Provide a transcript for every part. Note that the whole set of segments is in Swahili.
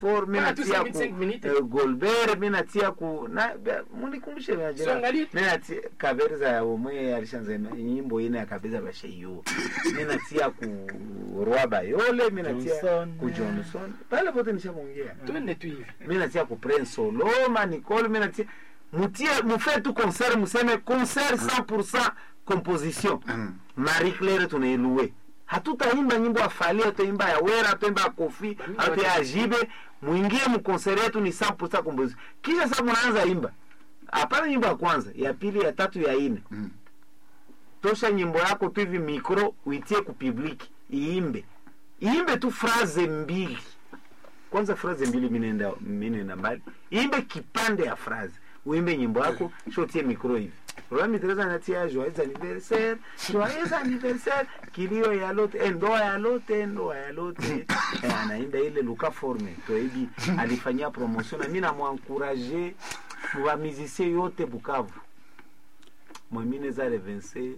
for mi Ah, tu natia submit cinq ku minutes. eh, Golbert mi natia ku na be- munikumbushe na jina. So, angalia. mi natia kabeza omwe alishanza ima- nyimbo ine ya kabeza basheyo mi natia ku Roi Bayole mi natia Johnson. ku Johnson pale pote nishamwongea twende tu hivi mi natia ku Prince Soloma Nicole mi natia mutie mufe tu concert museme concert 100% composition Mm. Marie Claire tunailue hatutaimba nyimbo ya Fally hatuimba ya Wera hatuimba ya Kofi hatu ya Ajibe muingie mkonseri yetu ni 100% composition kisha sasa mnaanza imba hapana nyimbo ya kwanza ya pili ya tatu ya ine Mm. tosha nyimbo yako tu hivi mikro uitie ku public iimbe iimbe tu fraze mbili kwanza fraze mbili minenda minenda mbali iimbe kipande ya fraze uimbe nyimbo yako shotie mikro hivi Rami Teresa anatia joyeux anniversaire joyeux anniversaire kilio ya lote eh, ndoa ya lote ndoa ya lote eh, anaimba ile luka forme toebi alifanyia promotion na mimi namwankuraje wa musicien yote Bukavu mwamine za revense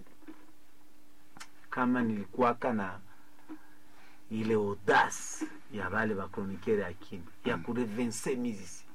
kama nilikuwaka na ile audace ya bale bakronikiere ya kimya ya kurevense musicien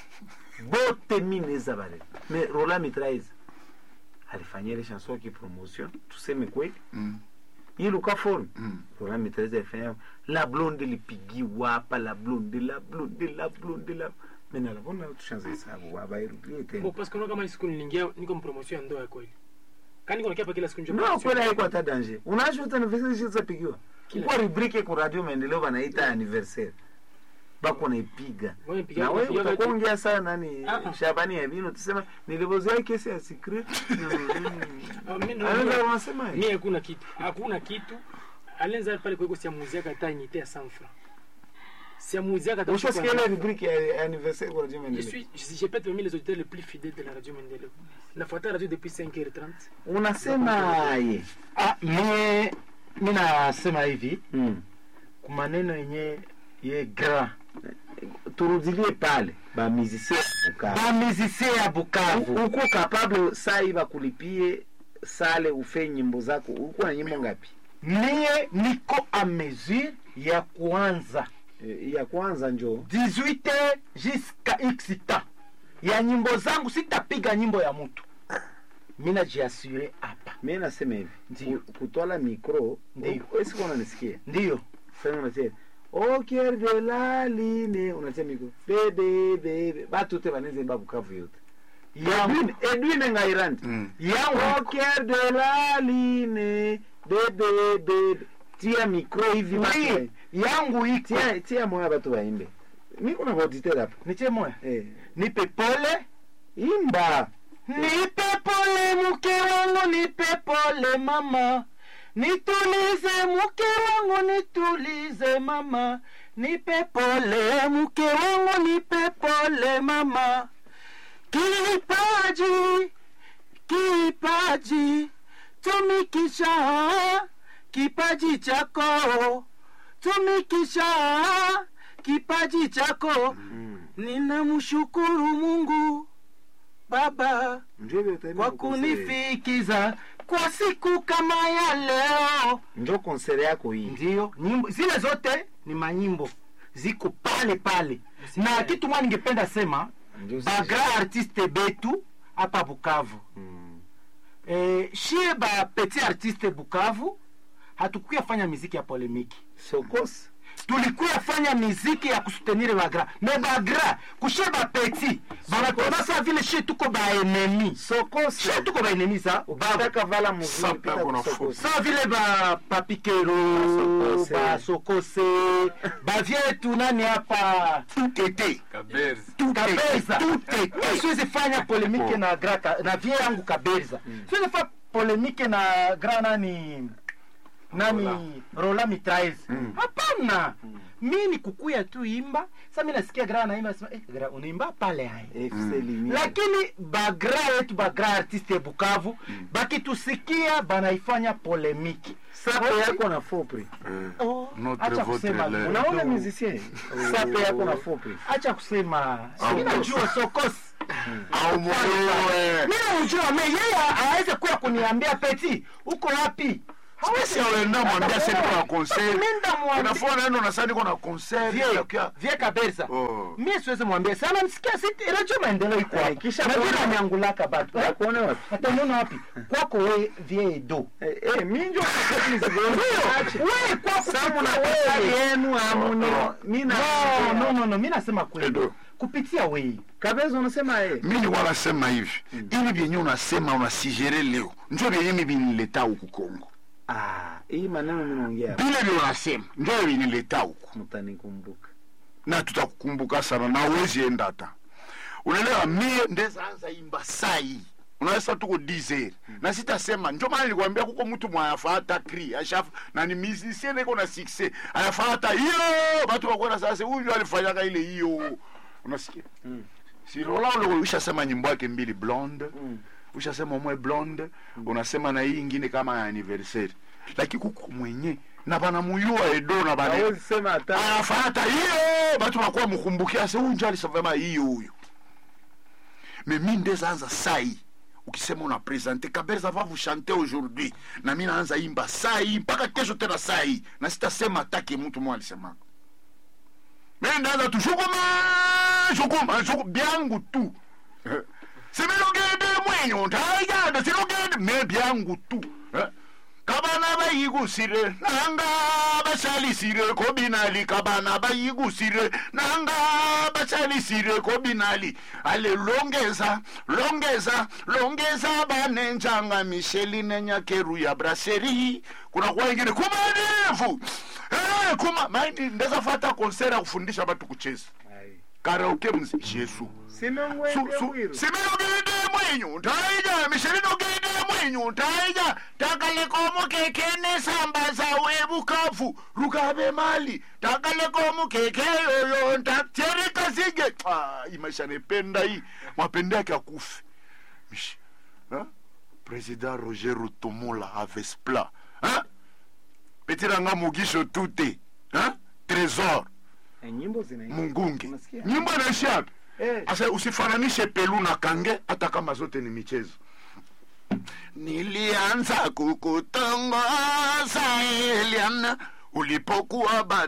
bote mineza bale me Rola Mitraise alifanyia ile chanson ki promotion tuseme kweli Mm. hii luka forme Mm. Rola Mitraise alifanya la blonde lipigiwa hapa la blonde la blonde la blonde la mena la bona tushanze hesabu wabairudie tena Bo, parce que unaona kama hii siku niliingia niko mpromotion ya ndoa ya kweli kani niko nakia pa kila siku njoo no promotion. kweli haiko hata danger unajua hata anniversaire zitapigiwa Kila kwa rubrike ku radio maendeleo wanaita anniversaire bako naipiga Wewe piga- na wewe piga- utakuwa ongea sana nani Ah, ah. Shabani ya bino tusema nilivozea kesi ya secret Ah, mimi anaweza naona- unasema mimi hakuna kitu hakuna kitu alianza pale kwa siamuziaka hata unité ya 100 francs siamuziaka hata ushasikia ile rubrike ya anniversaire kwa radio Je maendeleo suis, je, j'ai peut-être parmi les auditeurs les plus fidèles de la radio Mendele. Nafuata la radio depuis 5h30. unasemaje Ah, mie mi nasema hivi mm. kwa maneno yenye ye grand turudilie pale ba musicien Bukavu bamizisie ya Bukavu U- uko capable saa hii bakulipie sale ufe nyimbo zako uko na nyimbo ngapi mie niko a mesure ya kuanza Eh, ya kwanza njoo 18 jusqu'à x temps ya nyimbo zangu sitapiga nyimbo ya mtu mi najiasure hapa mi nasema hivi Ndiyo. ku- kutwala mikro Ndiyo. esiko unanisikia ndiyo sasa unatia au cœur de la ligne unatia mikro bebe bebe batu te baneze ba Bukavu yote yangu Edwin Edwin Ngairandi Mm. au yangu cœur de la ligne bebe bebe tia mikro hivi batu oui, wa- yangu iko tia tia moya batu waimbe mi kuna auditeur hapa niche moya eh nipe pole imba nipe pole mke wangu nipe pole mama nitulize mke wangu nitulize mama nipe pole mke wangu nipe pole mama kipaji kipaji tumikisha kipaji chako tumikisha kipaji chako ninamshukuru mungu baba ndio ile utaimba kwa ku concert. kunifikiza kwa siku kama ya leo ndio concert yako hii ndiyo nyimbo zile zote ni manyimbo ziko pale pale na kitu mwa ningependa sema Ndio bagra artiste betu hapa bukavu Mm. e, shie ba petit artiste bukavu hatukuya fanya miziki ya polemiki sokos tulikuya fanya miziki ya kusutenire bagra me bagra kushe bapeti banatona sa vile shie tuko baenemi sokos shie tuko baenemi sa bavu ukitaka vala muzuri Sasa pita kuna ku Sokos. sa vile ba papikero Basokose. basokose bavyetu nani hapa Tete. Kabezi. kabeza siwezi fanya polemike na gra ka- na vie yangu kabeza siwezi fanya polemike na gra nani nani rola mitraise hapana mi ni kukuya tu imba sa mi nasikia gra naimba sema eh, gra unaimba pale hai FC Lumiere. lakini bagra yetu bagra artiste ya bukavu bakitusikia banaifanya polemiki sape yako na fopri Oh, Notre acha votre kusema lait. unaona kidogo. musicien sape yako na fopri acha kusema mi najua sokosi Au moyo. mi namjua me yeye aweze kuya kuniambia peti uko wapi Spesi auenda mwambia sasa niko na concert. Nenda mwambie. Unafua naenda unasema niko na concert. vie Unakia- vie kabisa Oh. mie siwezi mwambia sana nisikia siti radio maendeleo iko Eh, hapa kisha na kuona- vile anyangulaka batu Ya kuona wapi? ataniona wapi kwako we vie edo Eh, eh, mi njo wewe kwako samu na wewe. pesa yenu amuni mi na no no no no mi nasema kweli Edo. kupitia wei kabeza unasema eh mi nilikuwa nasema hivi ili vyenye unasema unasigere leo njo vyenye mi vinileta huku Kongo, ah hii maneno mimi naongea hapa, vile vile unasema njo vinileta huku, mtanikumbuka na tutakukumbuka sana na uwezi enda hata unaelewa. Mie ndeza anza imba sai unaweza tuko dizer na sitasema, njo maana nilikwambia kuko mtu mwayafata kri ashaf na ni musicien iko na success ayafata hiyo batu bakwenda sasa, huyu ndio alifanyaka ile hiyo, unasikia Mm. si Rola ule ushasema nyimbo yake mbili blonde Mm. ushasema umwe blonde unasema na hii ingine kama ya anniversaire lakini kuko mwenye na bana muyua edo na bana hawezi sema hata anafata hiyo batu bakuwa mkumbukia se huyu njo alisema hiyo huyo mais mi ndeza anza sai ukisema una presente kaberza va vous chanter aujourd'hui na mi naanza imba sai mpaka kesho tena sai na sitasema atake mtu mwa alisemaka mi ndaanza tu shukuma shukuma shuku byangu tu Eh. sibilogende mwenyo ntayanda silogende me byangu tu Eh. kabana bayigusire nanga basalisire ko binali kabana bayigusire nanga basalisire ko binali ale longeza longeza longeza banenjanga misheli nenyakeru ya braseri kuna kwa ingine kumanevu eh, kuma maini ndeza fata konsera ya kufundisha batu kucheza Ai. karaoke mzi yesu sinongwende bwiro siminogende mwenyu ntaija mishirinogende mwenyu ntaija takalekomo kekene samba zawe bukavu rukabe mali takalekomo keke yoyo ntaterikasige imaisha nependa hii mapende yake akufe Mish- ha? president roger rutomola avespla ha? petiranga mugisho tute ha? trésor Eh, nyimbo zinaimba mungungi Unasikia? nyimbo inaishia wapi eh Asa usifananishe pelu na kange hata kama zote ni michezo. Nilianza kukutongoza Eliana ulipokuwa bado